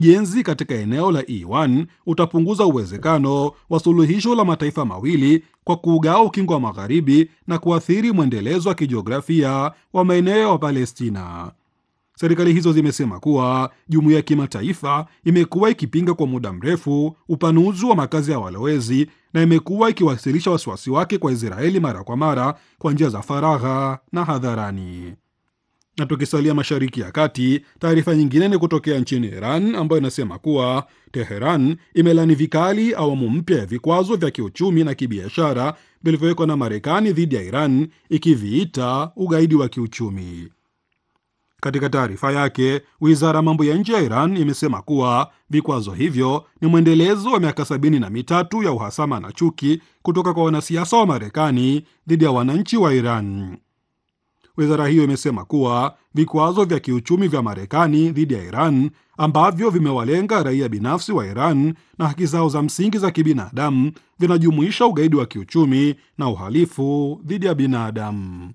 Ujenzi katika eneo la E1 utapunguza uwezekano wa suluhisho la mataifa mawili kwa kuugawa ukingo wa magharibi na kuathiri mwendelezo wa kijiografia wa maeneo ya Palestina. Serikali hizo zimesema kuwa jumuiya ya kimataifa imekuwa ikipinga kwa muda mrefu upanuzi wa makazi ya walowezi na imekuwa ikiwasilisha wasiwasi wake kwa Israeli mara kwa mara kwa njia za faragha na hadharani. Na tukisalia Mashariki ya Kati, taarifa nyingine ni kutokea nchini Iran ambayo inasema kuwa Teheran imelani vikali awamu mpya ya vikwazo vya kiuchumi na kibiashara vilivyowekwa na Marekani dhidi ya Iran, ikiviita ugaidi wa kiuchumi. Katika taarifa yake, wizara ya mambo ya nje ya Iran imesema kuwa vikwazo hivyo ni mwendelezo wa miaka sabini na mitatu ya uhasama na chuki kutoka kwa wanasiasa wa Marekani dhidi ya wananchi wa Iran. Wizara hiyo imesema kuwa vikwazo vya kiuchumi vya Marekani dhidi ya Iran ambavyo vimewalenga raia binafsi wa Iran na haki zao za msingi za kibinadamu vinajumuisha ugaidi wa kiuchumi na uhalifu dhidi ya binadamu.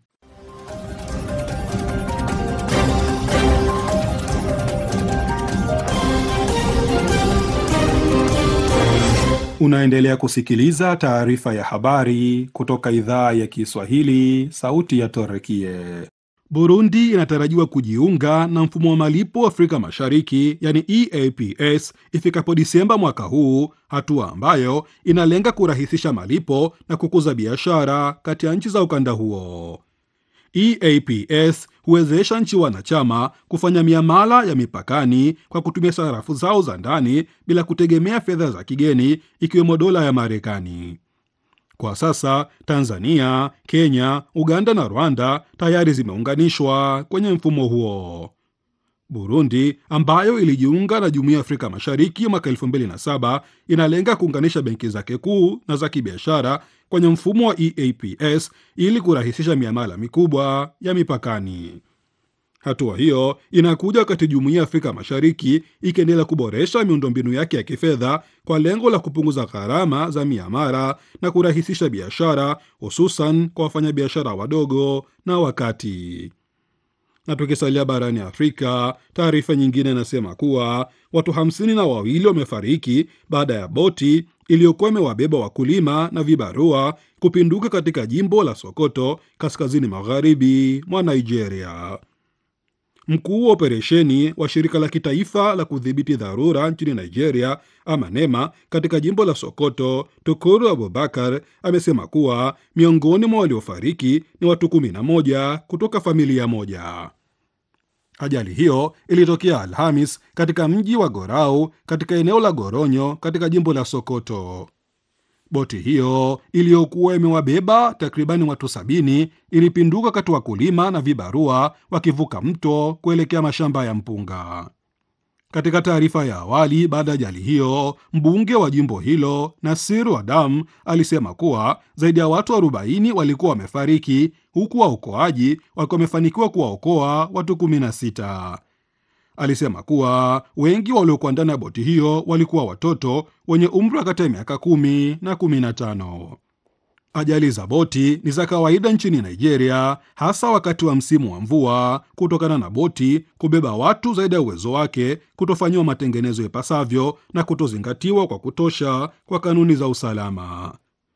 Unaendelea kusikiliza taarifa ya habari kutoka idhaa ya Kiswahili, sauti ya Torekie. Burundi inatarajiwa kujiunga na mfumo wa malipo Afrika Mashariki, yani EAPS, ifikapo Disemba mwaka huu, hatua ambayo inalenga kurahisisha malipo na kukuza biashara kati ya nchi za ukanda huo. EAPS huwezesha nchi wanachama kufanya miamala ya mipakani kwa kutumia sarafu zao za ndani bila kutegemea fedha za kigeni ikiwemo dola ya Marekani. Kwa sasa Tanzania, Kenya, Uganda na Rwanda tayari zimeunganishwa kwenye mfumo huo. Burundi ambayo ilijiunga na Jumuiya ya Afrika Mashariki mwaka 2007 inalenga kuunganisha benki zake kuu na za kibiashara kwenye mfumo wa EAPS ili kurahisisha miamala mikubwa ya mipakani. Hatua hiyo inakuja wakati Jumuiya ya Afrika Mashariki ikiendelea kuboresha miundombinu yake ya kifedha kwa lengo la kupunguza gharama za miamala na kurahisisha biashara, hususan kwa wafanyabiashara wadogo na wakati na tukisalia barani Afrika, taarifa nyingine inasema kuwa watu hamsini na wawili wamefariki baada ya boti iliyokuwa imewabeba wakulima na vibarua kupinduka katika jimbo la Sokoto, kaskazini magharibi mwa Nigeria. Mkuu wa operesheni wa shirika la kitaifa la kudhibiti dharura nchini Nigeria, ama NEMA, katika jimbo la Sokoto, Tukuru Abubakar amesema kuwa miongoni mwa waliofariki ni watu 11 kutoka familia moja. Ajali hiyo ilitokea Alhamis katika mji wa Gorau katika eneo la Goronyo katika jimbo la Sokoto. Boti hiyo iliyokuwa imewabeba takribani watu sabini ilipinduka kati wakulima na vibarua wakivuka mto kuelekea mashamba ya mpunga. Katika taarifa ya awali baada ya ajali hiyo, mbunge wa jimbo hilo Nasiru Adam alisema kuwa zaidi ya watu 40 walikuwa wamefariki huku waokoaji wakiwa wamefanikiwa kuwaokoa watu 16. Alisema kuwa wengi waliokuwa ndani ya boti hiyo walikuwa watoto wenye umri wa kati ya miaka kumi na kumi na tano. Ajali za boti ni za kawaida nchini Nigeria, hasa wakati wa msimu wa mvua, kutokana na boti kubeba watu zaidi ya uwezo wake, kutofanyiwa matengenezo ipasavyo na kutozingatiwa kwa kutosha kwa kanuni za usalama.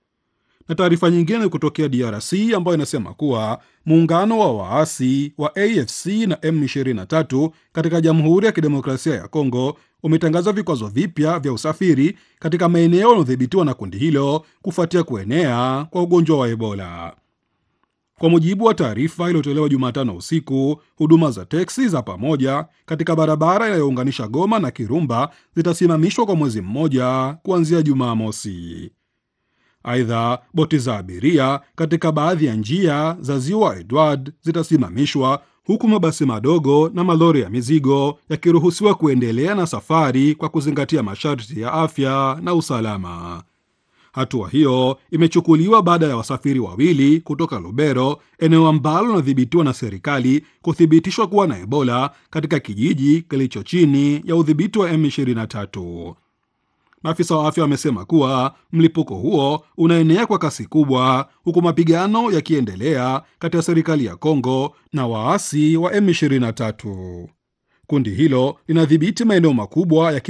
Na taarifa nyingine kutokea DRC ambayo inasema kuwa muungano wa waasi wa AFC na M23 katika Jamhuri ya Kidemokrasia ya Kongo umetangaza vikwazo vipya vya usafiri katika maeneo yanayodhibitiwa na kundi hilo kufuatia kuenea kwa ugonjwa wa Ebola. Kwa mujibu wa taarifa iliyotolewa Jumatano usiku, huduma za teksi za pamoja katika barabara inayounganisha Goma na Kirumba zitasimamishwa kwa mwezi mmoja kuanzia Jumamosi. Aidha, boti za abiria katika baadhi ya njia za ziwa Edward zitasimamishwa huku mabasi madogo na malori ya mizigo yakiruhusiwa kuendelea na safari kwa kuzingatia masharti ya afya na usalama. Hatua hiyo imechukuliwa baada ya wasafiri wawili kutoka Lubero, eneo ambalo linadhibitiwa na serikali, kuthibitishwa kuwa na Ebola katika kijiji kilicho chini ya udhibiti wa M23. Maafisa wa afya wamesema kuwa mlipuko huo unaenea kwa kasi kubwa, huku mapigano yakiendelea kati ya serikali ya Kongo na waasi wa M23. Kundi hilo linadhibiti maeneo makubwa ya